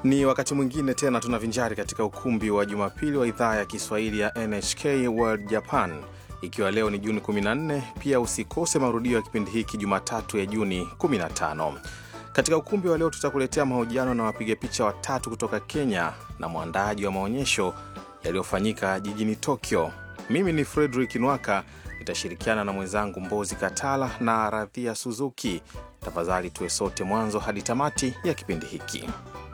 Ni wakati mwingine tena tunavinjari katika ukumbi wa Jumapili wa idhaa ya Kiswahili ya NHK World Japan, ikiwa leo ni Juni 14. Pia usikose marudio ya kipindi hiki Jumatatu ya Juni 15. Katika ukumbi wa leo tutakuletea mahojiano na wapiga picha watatu kutoka Kenya na mwandaaji wa maonyesho yaliyofanyika jijini Tokyo. Mimi ni Frederick Nwaka, nitashirikiana na mwenzangu Mbozi Katala na Radhia Suzuki. Tafadhali tuwe sote mwanzo hadi tamati ya kipindi hiki.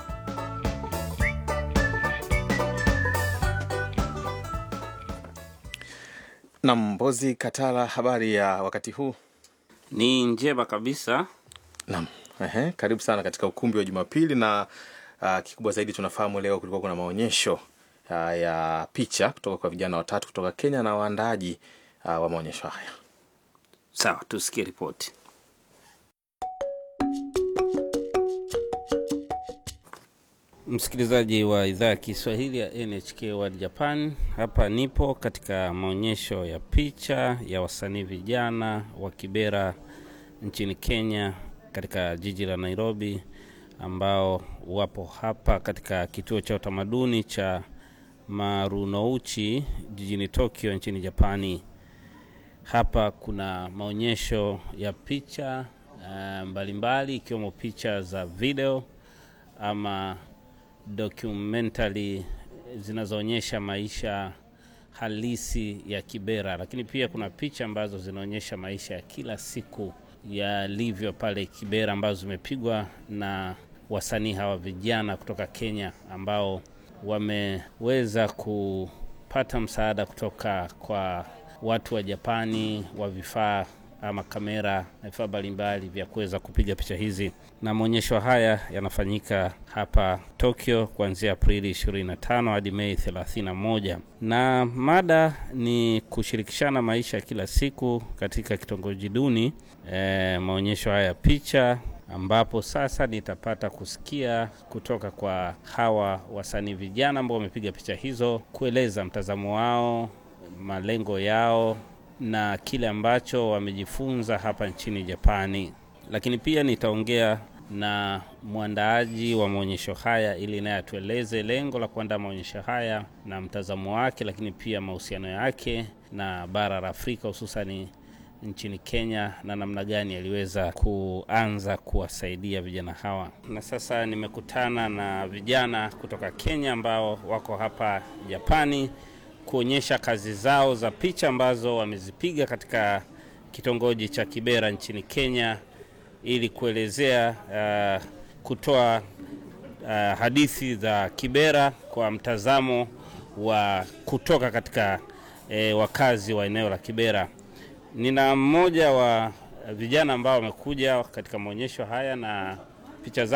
Na Mbozi Katala, habari ya wakati huu? Ni njema kabisa. Naam, ehe, karibu sana katika ukumbi wa Jumapili na uh, kikubwa zaidi tunafahamu leo kulikuwa kuna maonyesho uh, ya picha kutoka kwa vijana watatu kutoka Kenya na waandaaji uh, wa maonyesho haya. Sawa, tusikie ripoti. Msikilizaji wa idhaa ya Kiswahili ya NHK World Japan, hapa nipo katika maonyesho ya picha ya wasanii vijana wa Kibera nchini Kenya, katika jiji la Nairobi, ambao wapo hapa katika kituo cha utamaduni cha Marunouchi jijini Tokyo nchini Japani. Hapa kuna maonyesho ya picha uh, mbalimbali ikiwemo picha za video ama documentary zinazoonyesha maisha halisi ya Kibera, lakini pia kuna picha ambazo zinaonyesha maisha ya kila siku yalivyo pale Kibera, ambazo zimepigwa na wasanii hawa vijana kutoka Kenya ambao wameweza kupata msaada kutoka kwa watu wa Japani wa vifaa ama kamera na vifaa mbalimbali vya kuweza kupiga picha hizi. Na maonyesho haya yanafanyika hapa Tokyo kuanzia Aprili 25 hadi Mei 31, na mada ni kushirikishana maisha ya kila siku katika kitongoji duni. E, maonyesho haya ya picha ambapo sasa nitapata kusikia kutoka kwa hawa wasanii vijana ambao wamepiga picha hizo, kueleza mtazamo wao, malengo yao na kile ambacho wamejifunza hapa nchini Japani. Lakini pia nitaongea na mwandaaji wa maonyesho haya ili naye atueleze lengo la kuandaa maonyesho haya na mtazamo wake, lakini pia mahusiano yake na bara la Afrika hususani nchini Kenya na namna gani aliweza kuanza kuwasaidia vijana hawa. Na sasa nimekutana na vijana kutoka Kenya ambao wako hapa Japani kuonyesha kazi zao za picha ambazo wamezipiga katika kitongoji cha Kibera nchini Kenya ili kuelezea uh, kutoa uh, hadithi za Kibera kwa mtazamo wa kutoka katika eh, wakazi wa eneo la Kibera. Nina mmoja wa vijana ambao wamekuja katika maonyesho haya na picha zao